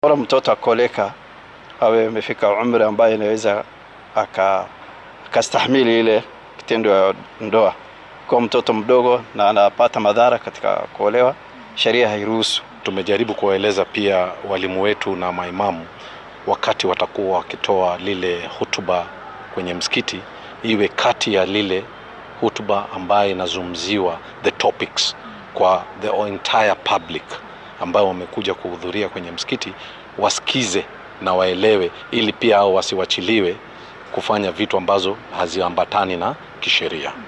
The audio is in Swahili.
Bora mtoto akoleka awe amefika umri ambaye inaweza akastahimili ile kitendo ya ndoa. Kwa mtoto mdogo na anapata madhara katika kuolewa, sheria hairuhusu. Tumejaribu kuwaeleza pia walimu wetu na maimamu wakati watakuwa wakitoa lile hutuba kwenye msikiti, iwe kati ya lile hutuba ambayo inazungumziwa the topics kwa the entire public ambao wamekuja kuhudhuria kwenye msikiti, wasikize na waelewe, ili pia hao wasiwachiliwe kufanya vitu ambazo haziambatani na kisheria.